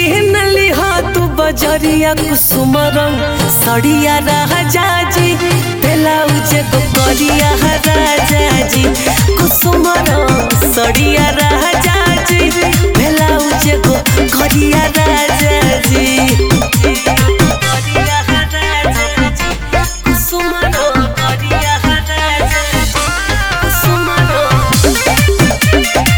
किन लिहा तू बजरिया कुसुम रंग सड़िया राजा जी ब्लाउज को करिया राजा जी कुसुम रंग सड़िया राजा जी ब्लाउज को करिया राजा जी करिया राजा जी कुसुम रंग करिया राजा जी कुसुम रंग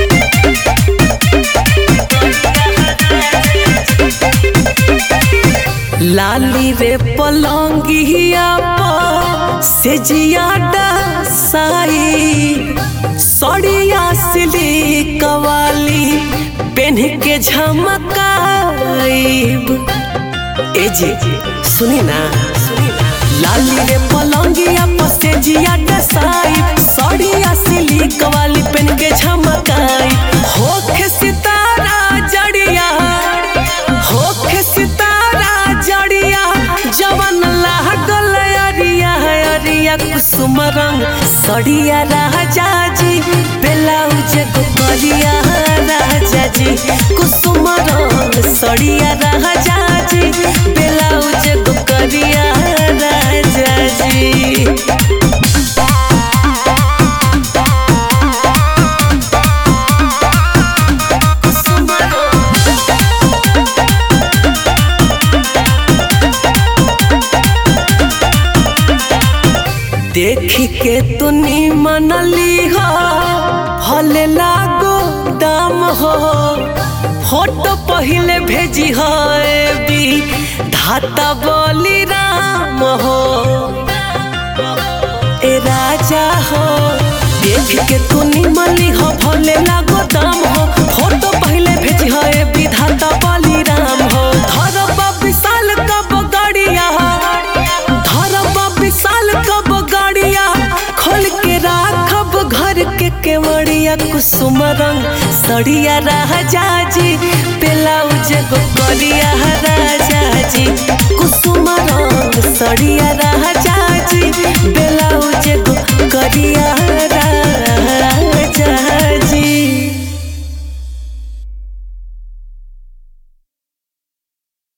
लाली रे पलंगिया पर से जियाडा साई सड़िया सिली कवाली पेन के झमकाईब ए जी सुनी ना लाली रे पलंगिया पर से जियाडा साई सड़िया सिली कवाली पेन के झमकाई होखे सितारा जड़िया होखे सितारा जड़िया जवन लागल अरिया अरिया कुसुम रंग सड़िया राजा जी ब्लाउज को करिया राजा जी कुसुम रंग सड़िया राजा जी ब्लाउज को करिया राजा जी कुसुम रंग देखी के तुनी मनली हो भले लागो दाम हो फोटो पहले भेजी हो बी धाता बोली राम हो ए राजा हो देख के तुनी मली हो भले लागो दाम हो फोटो पहले भेजी हो ए विधाता बली राम हो धरब विशाल कब गड़िया धरब विशाल कब गड़िया खोल के राखब घर के केवड़िया कुसुम रंग सड़िया राजा जी ब्लाउज गो करिया राजा जी कुसुम रंग सड़िया